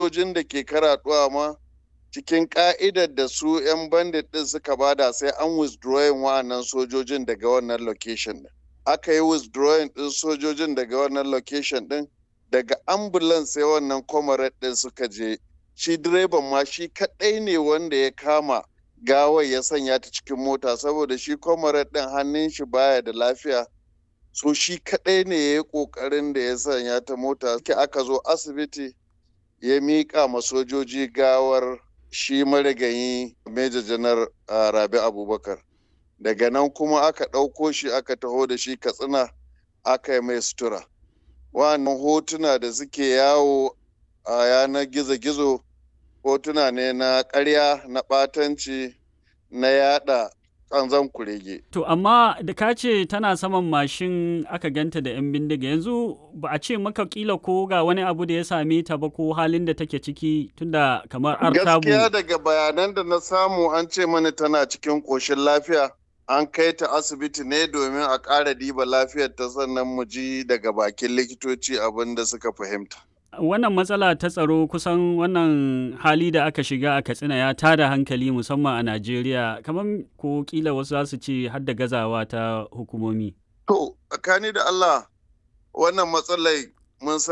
sojojin da ke karaɗuwa ma cikin ka'idar da su 'yan bandit ɗin suka bada sai an withdrawing wa'annan sojojin daga wannan location ɗin. Aka yi withdrawing ɗin sojojin daga wannan location ɗin daga ambulance sai wannan comrade ɗin suka je. Shi direban ma shi kaɗai ne wanda ya kama gawar ya sanya ta cikin mota saboda shi comrade ɗin hannun shi baya da lafiya. So shi kaɗai ne ya yi ƙoƙarin da ya sanya ta mota. Aka zo asibiti ya miƙa ma sojoji gawar shi marigayi Major Janar Rabi Abubakar. Daga nan kuma aka ɗauko shi aka taho da shi Katsina aka yi mai sutura. Wannan hotuna da suke yawo a yanar gizo-gizo hotuna ne na ƙarya na ɓatanci na yada kanzan kurege. To amma da ka ce tana saman mashin aka ganta da 'yan bindiga yanzu ba a ce maka kila ko ga wani abu da ya same ta ba ko halin da take ciki tunda kamar artabu. Gaskiya daga bayanan da na samu an ce mani tana cikin ƙoshin lafiya. An kai ta asibiti ne domin a ƙara diba lafiyar ta sannan mu ji daga bakin likitoci abin da suka fahimta. Wannan matsala ta tsaro kusan wannan hali da aka shiga a Katsina ya tada hankali musamman a Najeriya, kamar ko kila wasu za su ce har da gazawa ta hukumomi. To, tsakani da Allah wannan matsalai mun